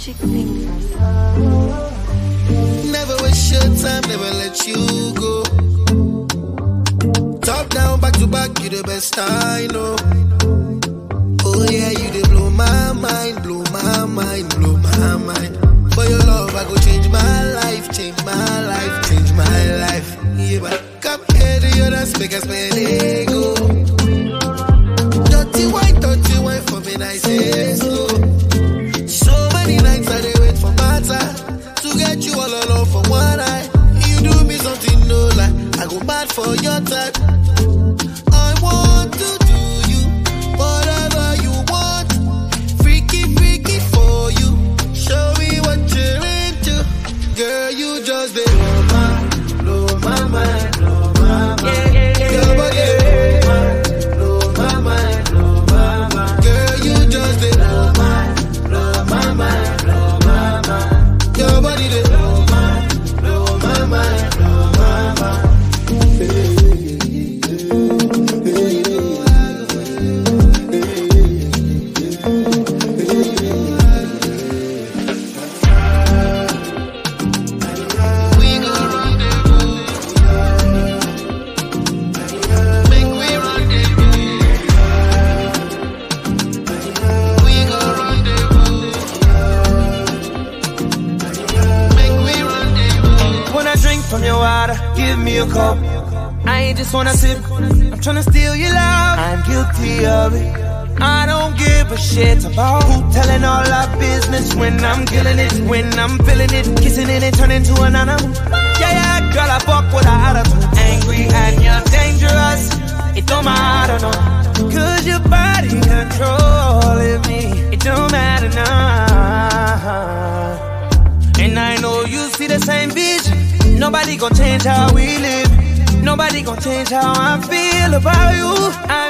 Magic fingers. Never waste your time, never let you go. Top down, back to back, you the best I know. Oh yeah, you they blow my mind, blow my mind, blow my mind. For your love, I go change my life, change my life, change my life. Yeah, but come here to your dance, make us spend ego. Dirty wine, dirty wine for me, nice and slow. So many nights I dey wait for my time to get you all alone for one night. You do me something no lie, I go mad for your type. I want to do you whatever you want, freaky freaky for you. Show me what you're into, girl. You just dey blow my, blow my mind, blow my mind. Your body dey blow my mind, blow my mind. Girl, you just dey blow my, blow my mind, blow my mind. Your body dey blow my, blow my mind, blow my mind. We go rendezvous. Make we rendezvous. We go rendezvous. Make we rendezvous. When I drink from your water, give me a cup. I ain't just wanna sip, I'm tryna steal your love. I'm guilty of it. I don't give a shit about who telling all our business when I'm killing it, when I'm feeling it, kissing it and turning to an animal. Yeah, yeah, girl, I fuck with a attitude. Angry and you're dangerous. It don't matter, no. Cause your body controlling me. It don't matter now. And I know you see the same vision. Nobody gon' change how we live. Nobody gon' change how I feel about you. I